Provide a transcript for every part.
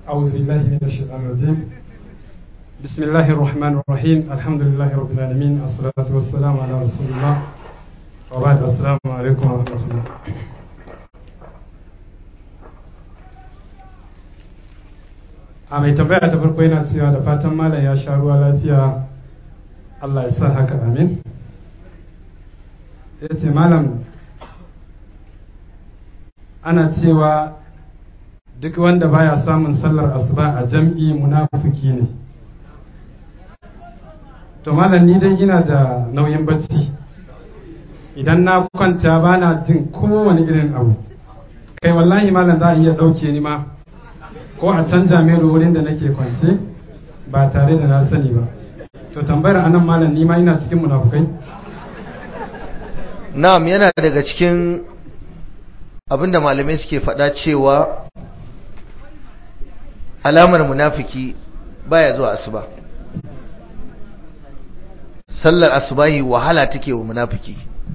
أعوذ بالله من الشيطان الرجيم بسم الله الرحمن الرحيم الحمد لله رب العالمين الصلاة والسلام على رسول الله وبعد السلام عليكم ورحمة الله a mai tambaya ta farko yana cewa da fatan malam ya sha ruwa lafiya Allah ya sa haka amin ya ce malam ana cewa duk wanda baya samun sallar asuba a jam'i munafiki ne to malam ni dai ina da nauyin bacci idan na kwanta bana jin kowane irin abu kai wallahi malam za a iya ɗauke ni ma ko a canja mai wurin da nake kwance ba tare da na sani ba to tambayar anan malam ni ma ina cikin munafukai na'am yana daga cikin abinda malamai suke faɗa cewa alamar munafiki baya zuwa asuba sallar asubahi wahala take wa munafiki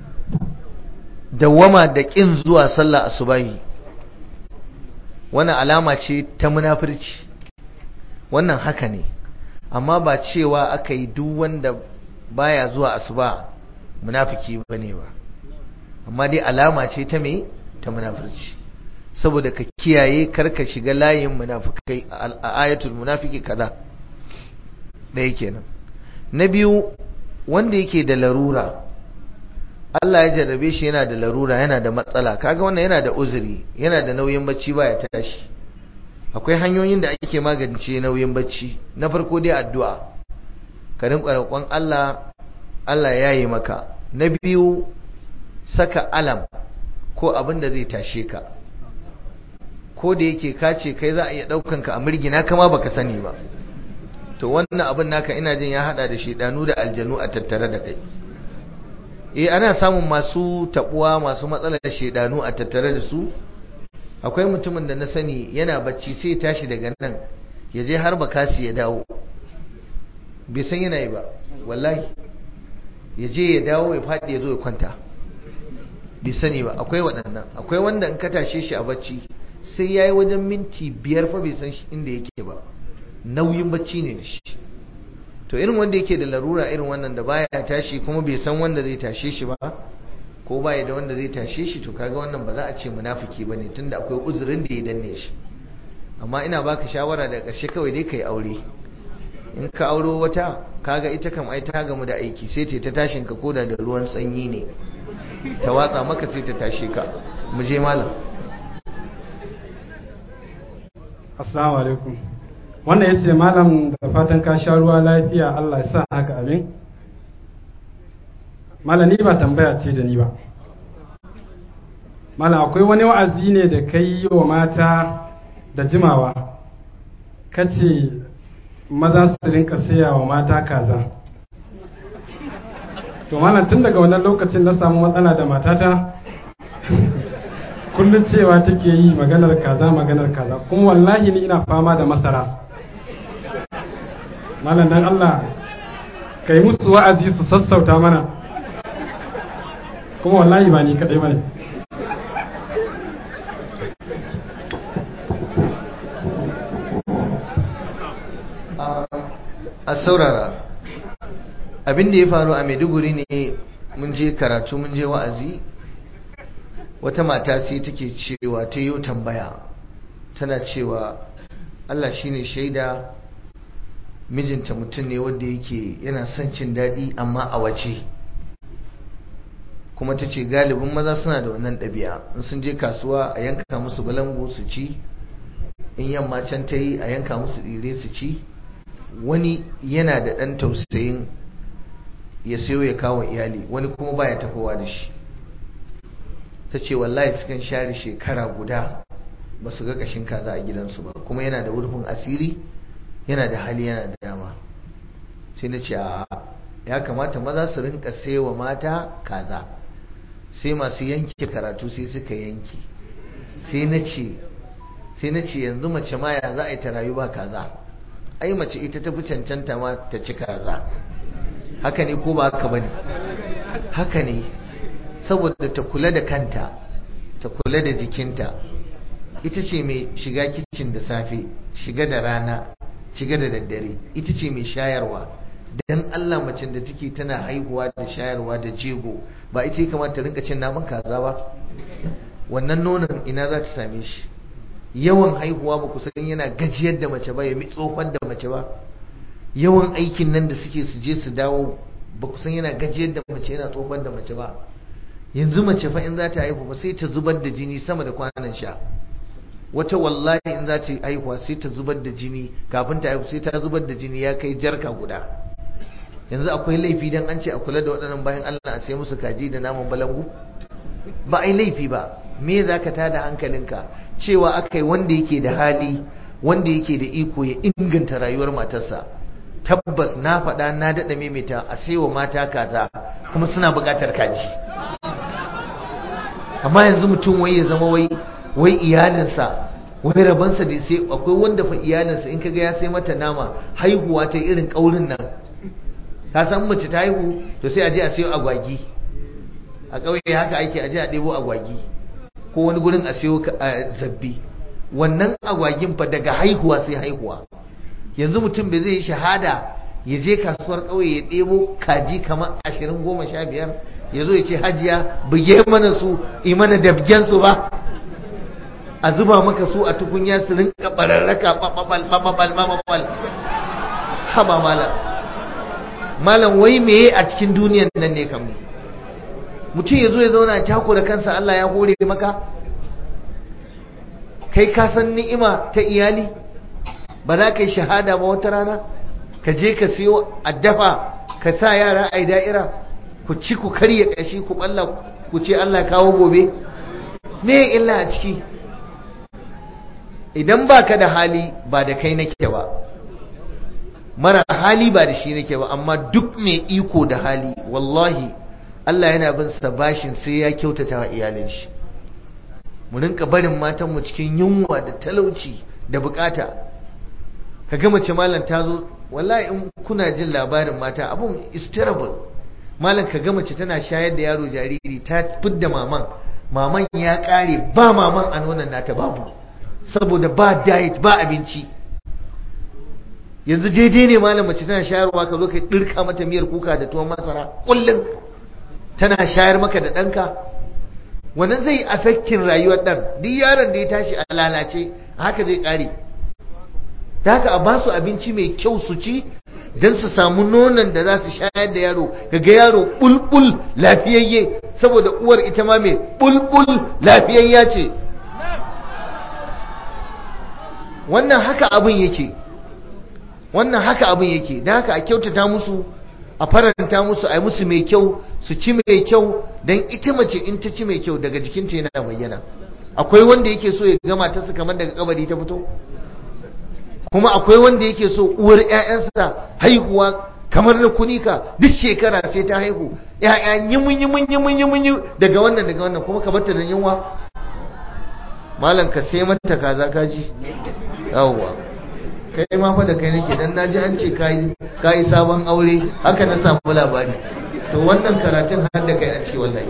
dawama da kin zuwa sallar asubahi wannan alama ce ta munafirci wannan haka ne amma ba cewa aka yi duk wanda baya zuwa asuba munafiki bane ba amma dai alama ce ta me ta munafirci saboda ka kiyaye karka shiga layin munafikai a ayatul munafiki kaza ɗaya kenan na biyu wanda yake da larura Allah ya jarrabe shi yana da larura yana da matsala kaga wannan yana da uzuri yana da nauyin bacci baya tashi akwai hanyoyin da ake magance nauyin bacci na farko dai addu'a ka rinka roƙon Allah Allah ya yi maka na biyu saka alam ko abin da zai tashe ka ko da yake ka ce kai za a iya ɗaukan ka a mirgina kama baka sani ba to wannan abin naka ina jin ya hada da shedanu da aljanu a tattare da kai eh ana samun masu tabuwa masu matsalar shedanu a tattare da su akwai mutumin da na sani yana bacci sai ya tashi daga nan ya je har bakasi ya dawo bai san yana yi ba wallahi ya je ya dawo ya faɗi ya zo ya kwanta bai sani ba akwai waɗannan akwai wanda in ka tashe shi a bacci sai ya yi wajen minti biyar fa bai san inda yake ba nauyin bacci ne da shi to irin wanda yake da larura irin wannan da baya tashi kuma bai san wanda zai tashe shi ba ko baya da wanda zai tashe shi to kaga wannan ba za a ce munafiki bane tunda akwai uzurin da ya danne shi amma ina baka shawara da ƙarshe kawai dai kai aure in ka auro wata kaga ita kam ai ta gamu da aiki sai ta tashin ka koda da ruwan sanyi ne ta watsa maka sai ta tashe ka mu je malam assalamu alaikum wannan ya ce malam da fatan ka sha ruwa lafiya Allah ya sa haka abin malam ni ba tambaya ce da ni ba malam akwai wani wa'azi ne da kai yi wa mata da jimawa kace maza su rinka saya wa mata kaza to malam tun daga wannan lokacin na samu matsala da matata kullum cewa take yi maganar kaza maganar kaza kuma wallahi ni ina fama da masara malam dan Allah kai musu wa'azi su sassauta mana kuma wallahi ba ni kadai bane a saurara abin da ya faru a maiduguri ne mun je karatu mun je wa'azi wata mata sai take cewa ta yi tambaya tana cewa Allah shine shaida mijinta mutum ne wanda yake yana son cin daɗi amma a waje kuma ta ce galibin maza suna da wannan ɗabi'a in sun je kasuwa a yanka musu balango su ci in yamma can ta yi a yanka musu tsire su ci wani yana da ɗan tausayin ya sayo ya kawo iyali wani kuma baya tafowa da shi ta ce wallahi sukan share shekara guda ba su ga kashin kaza a gidansu ba kuma yana da wurfin asiri yana da hali yana da dama sai na ce ya kamata maza su rinka wa mata kaza sai masu yanke karatu sai suka yanke sai na ce sai na ce yanzu mace ma ya za a yi ta rayu ba kaza ai mace ita ta fi cancanta ma ta ci kaza haka ne ko ba haka bane haka ne saboda ta kula da kanta ta kula da jikinta ita ce mai shiga kicin da safe shiga da rana shiga da daddare ita ce mai shayarwa dan Allah macen da take tana haihuwa da shayarwa da jego ba ita ya kamata rinka cin naman kaza ba wannan nonon ina za ta same shi yawan haihuwa ba ku san yana gajiyar da mace ba ya mi tsofar da mace ba yawan aikin nan da suke su je su dawo ba ku san yana gajiyar da mace yana tsofar da mace ba yanzu mace fa in za ta haihu ba sai ta zubar da jini sama da kwanan sha wata wallahi in za ta haihuwa sai ta zubar da jini kafin ta haihu sai ta zubar da jini ya kai jarka guda yanzu akwai laifi dan an ce a kula da waɗannan bayan Allah a sai musu kaji da naman balangu ba ai laifi ba me za ka tada hankalinka cewa aka yi wanda yake da hali wanda yake da iko ya inganta rayuwar matarsa tabbas na faɗa na daɗa maimaita a saiwa mata kaza kuma suna buƙatar kaji amma yanzu mutum wai ya zama wai wai iyalinsa wai rabansa da sai akwai wanda fa iyalinsa in kaga ya sai mata nama haihuwa ta irin ƙaurin nan ka san mace ta haihu to sai a je a sayo agwagi a ƙauye haka ake a je a ɗebo agwagi ko wani gurin a sayo zabbi wannan agwagin fa daga haihuwa sai haihuwa yanzu mutum bai zai yi shahada ya je kasuwar ƙauye ya ɗebo kaji kamar ashirin goma sha biyar ya zo ya ce hajiya buge mana su yi mana dabgen su ba a zuba maka su a tukunya su rinka bararraka bababal bababal bababal haba malam malam wai meye a cikin duniyan nan ne kam mutum ya zo ya zauna ya takura kansa Allah ya hore maka kai ka san ni'ima ta iyali ba za ka yi shahada ba wata rana ka je ka siyo addafa ka sa yara a da'ira ku ci ku karya kashi ku balla ku ce Allah kawo gobe me illa a ciki idan baka da hali ba da kai nake ba mara hali ba da shi nake ba amma duk mai iko da hali wallahi Allah yana bin sa bashin sai ya kyautata wa iyalin shi mu rinka barin matan mu cikin yunwa da talauci da bukata ka ga mace malam ta zo wallahi in kuna jin labarin mata abun is terrible malam ka ga mace tana shayar da yaro jariri ta fidda maman maman ya kare ba maman a nonon nata babu saboda ba diet ba abinci yanzu daidai ne malam mace tana shayarwa ka zo ka dirka mata miyar kuka da tuwon masara kullum tana shayar maka da ɗanka wannan zai affectin rayuwar ɗan duk yaron da ya tashi a lalace haka zai ƙare da haka a ba su abinci mai kyau su ci don su samu nonon da za su shayar da yaro ga yaro bulbul lafiyayye saboda uwar ita ma mai bulbul lafiyayya ce wannan haka abin yake wannan haka abin yake da haka a kyautata musu a faranta musu a yi musu mai kyau su ci mai kyau don ita mace in ta ci mai kyau daga jikinta yana bayyana akwai wanda yake so ya gama ta su kamar daga kabari ta fito kuma akwai wanda yake so uwar ƴaƴansa haihuwa kamar na kunika duk shekara sai ta haihu ƴaƴa yimun yimun yimun yimun daga wannan daga wannan kuma ka barta da yunwa malam ka sai mata kaza kaji yawwa kai ma fa da kai nake dan naji an ce kai kai sabon aure haka na samu labari to wannan karatun har da kai a ce wallahi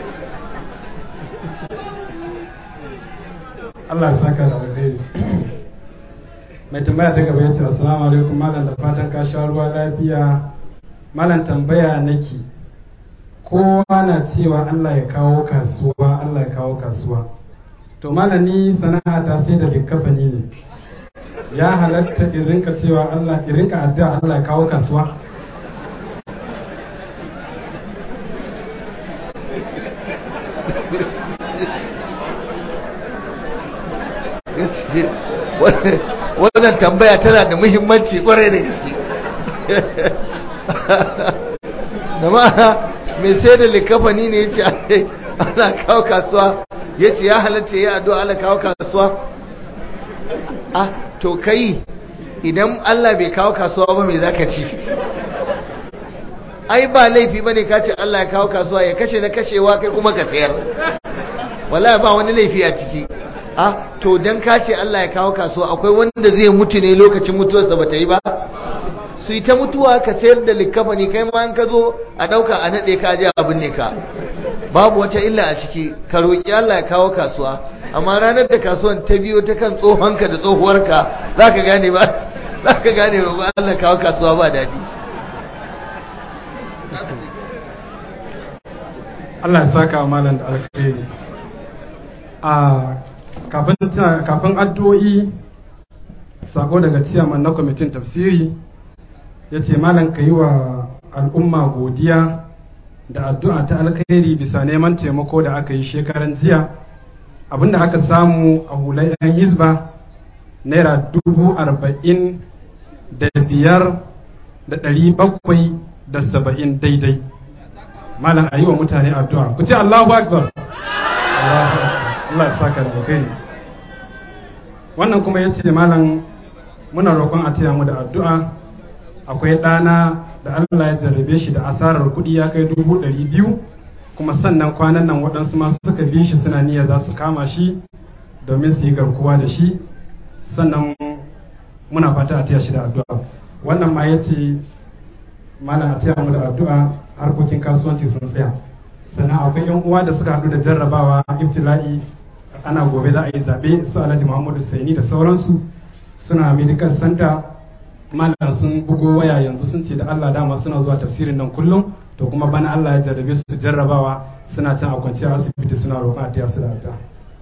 Allah ya saka da alheri mai tambaya ta gaba yace assalamu alaikum malam da fatan ka sha ruwa lafiya malam tambaya nake kowa na cewa Allah ya kawo kasuwa Allah ya kawo kasuwa to malam ni sana'a ta sai da likkafani ne ya halatta in rinka cewa Allah in rinka addu'a Allah ya kawo kasuwa wannan tambaya tana da muhimmanci kwarai da gaske jama'a mai sai da likafani ne ya ce ana kawo kasuwa ya ce ya halatta ya addu'a ala kawo kasuwa ah to kai idan Allah bai kawo kasuwa ba mai zaka ci ai ba laifi bane ka ce Allah ya kawo kasuwa ya kashe na kashewa kai kuma ka sayar wallahi ba wani laifi a ciki ah to dan ka ce Allah ya kawo kasuwa akwai wanda zai mutu ne lokacin mutuwarsa ba ta yi ba su yi ta mutuwa ka sayar da likafani kai ma an ka zo a ɗauka a naɗe ka je abin ne ka babu wata illa a ciki ka roƙi Allah ya kawo kasuwa amma ranar da kasuwan ta biyo ta kan tsohonka da tsohuwarka za ka gane ba za ka gane roƙon Allah kawo kasuwa ba daɗi Allah ya saka wa malam da alkhairi a kafin kafin addu'o'i sako daga ciyaman na kwamitin tafsiri ya ce malam ka yi wa al'umma godiya da addu'a ta alkhairi bisa neman taimako da aka yi shekaran jiya abinda aka samu a hular 'yan hizba naira dubu arba'in da biyar da ɗari bakwai da saba'in daidai malam a yi wa mutane addu'a ku ce Allahu Akbar Allah ya saka da kai wannan kuma ya ce malam muna roƙon a taya mu da addu'a akwai ɗana da Allah ya jarrabe shi da asarar kuɗi ya kai dubu ɗari biyu kuma sannan kwanan nan waɗansu masu suka bi shi suna niyya za su kama shi domin su yi garkuwa da shi sannan muna fata a taya shi da addu'a wannan ma ya ce malam a taya mu da addu'a harkokin kasuwanci sun tsaya sannan akwai yan uwa da suka haɗu da jarrabawa ibtila'i ana gobe za a yi zaɓe su alhaji muhammadu saini da sauransu suna medical center malam sun bugo waya yanzu sun ce da allah dama suna zuwa tafsirin nan kullum to kuma bana allah ya jarrabe su jarrabawa suna can a kwanciyar asibiti suna roƙon a su da addu'a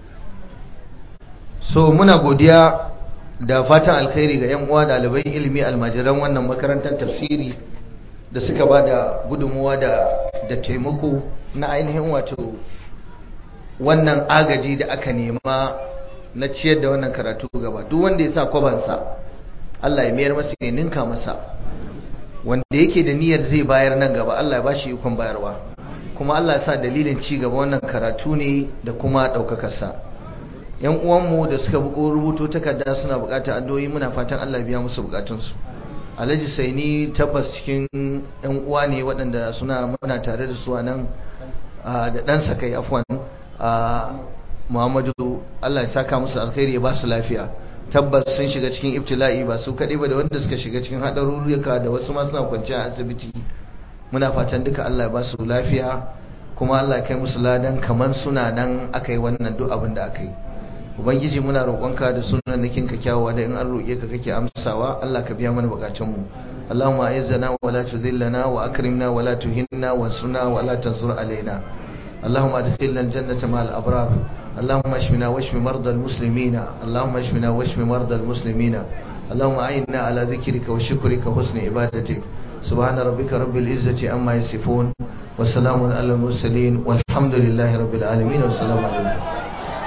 so muna godiya da fatan alkhairi ga yan uwa ɗalibai ilimi almajiran wannan makarantar tafsiri da suka ba da gudunmuwa da taimako na ainihin wato wannan agaji da aka nema na ciyar da wannan karatu gaba duk wanda ya sa kwabansa Allah ya mayar masa ya ninka masa wanda yake da niyyar zai bayar nan gaba Allah ya bashi ikon bayarwa kuma Allah ya sa dalilin ci gaba wannan karatu ne da kuma ɗaukakarsa yan uwanmu da suka buko rubuto takarda suna buƙatar addu'o'i muna fatan Allah ya biya musu buƙatunsu alhaji saini tabbas cikin yan uwa ne waɗanda suna muna tare da su a nan da ɗansa kai afwan muhammadu allah ya saka musu alkhairi ya ba su lafiya tabbas sun shiga cikin ibtila'i ba su kaɗai ba da wanda suka shiga cikin haɗarurruka da wasu ma suna kwanciya a asibiti muna fatan duka allah ya ba su lafiya kuma allah ya kai musu ladan kamar suna nan aka yi wannan duk abin da aka yi ubangiji muna roƙonka da sunan nakin ka kyawawa da in an roƙe ka kake amsawa Allah ka biya mana bukatunmu Allahumma a'izzana wa la tudhillana wa akrimna wa la tuhinna wa sunna wa la tansur alaina اللهم ادخلنا الجنة مع الأبرار اللهم اشفنا واشف مرضى المسلمين اللهم اشفنا واشف مرضى المسلمين اللهم أعنا على ذكرك وشكرك وحسن عبادتك سبحان ربك رب العزة عما يصفون وسلام على المرسلين والحمد لله رب العالمين والسلام عليكم